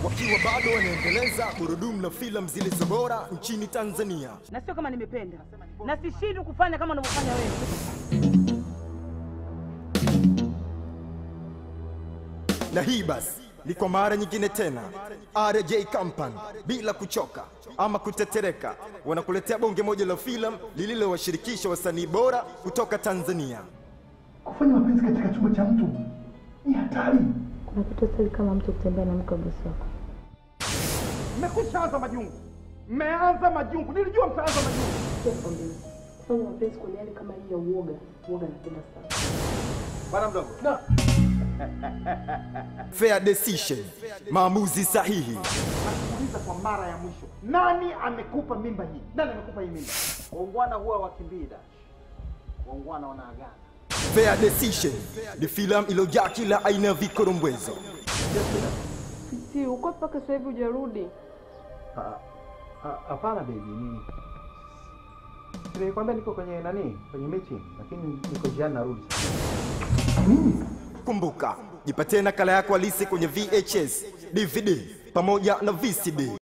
wakiwa bado wanaendeleza gurudumu la filamu zilizo bora nchini Tanzania. na sio kama nimependa na sishindwi kufanya kama unavyofanya wewe. Na hii basi ni kwa mara nyingine tena RJ Company bila kuchoka ama kutetereka wanakuletea bonge moja la filamu lililowashirikisha wasanii bora kutoka Tanzania. Kufanya mapenzi katika chumba cha mtu ni hatari. Kuna kitu sasa kama mtu kutembea na mke wa bosi wako. Mmekwisha anza majungu, mmeanza majungu. Nilijua mtaanza majungu. Kufanya mapenzi kwenye hali kama hii ya uoga, uoga napenda sana. Bwana mdogo, na Fair decision, maamuzi sahihi. nakuuliza kwa mara ya mwisho, nani amekupa mimba hii? Nani amekupa hii mimba? Waungwana huwa wakimbii Dash, waungwana wanaagana. Fair decision ni filamu iliyojaa kila aina ya vikorombwezo. Si uko mpaka sasa hivi hujarudi. Hapana baby, mimi nilikwambia niko kwenye nani, kwenye meeting, lakini niko jiani narudi. Kumbuka, jipatie nakala yako halisi kwenye VHS, DVD pamoja na VCD.